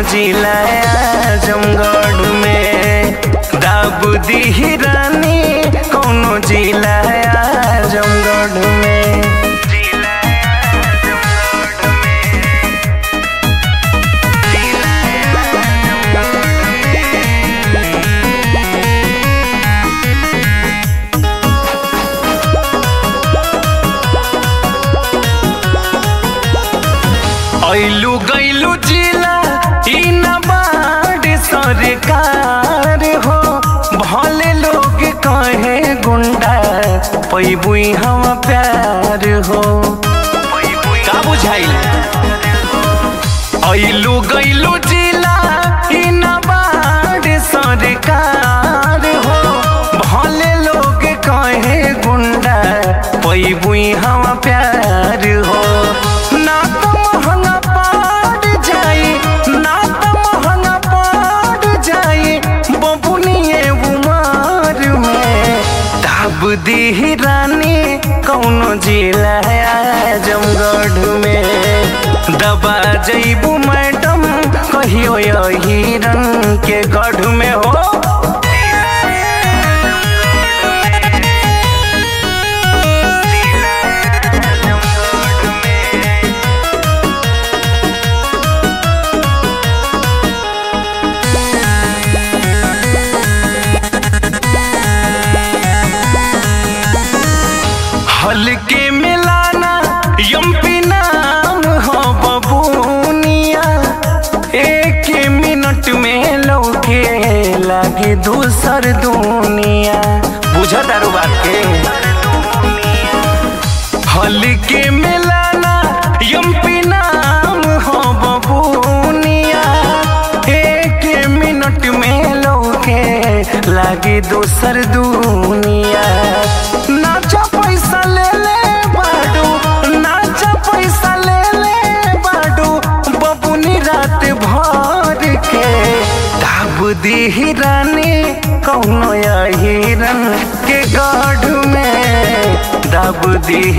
जिला आजमगढ़ में दाब दी रानी कौनो जिला आजमगढ़ में ऐलू गैलू जिला ई न बाड़ सरकार हो भले लोग कहे गुंडा पैबुई हम प्यार हो का बुझाइल ऐलू गैलू जिला ई न बाड़ सरकार हो भले लोग कहे गुंडा पैबुई हम प्यार हो ना तो महंगा पड़ जाई ना तो महंगा पड़ जाई बबुनिए उमर में दाब दी रानी कौनो जिला आजमगढ़ में दबा जईबू मैडम कहियो यही रंग के गढ़ में हो हल्के मिलाना यम्पी नाम हो बबूनिया एक मिनट में लौके लागे दूसर दुनिया बुझा दारू बात के हल्के मिलाना यम्पी नाम हो बबूनिया एक मिनट में लौके लागे दूसर दुनिया नाचा पैसा ले ले बाडू नाचा पैसा ले ले बाडू बबुनी रात भर के दाब दी रानी कौनो हिरन के गढ़ में दाब दी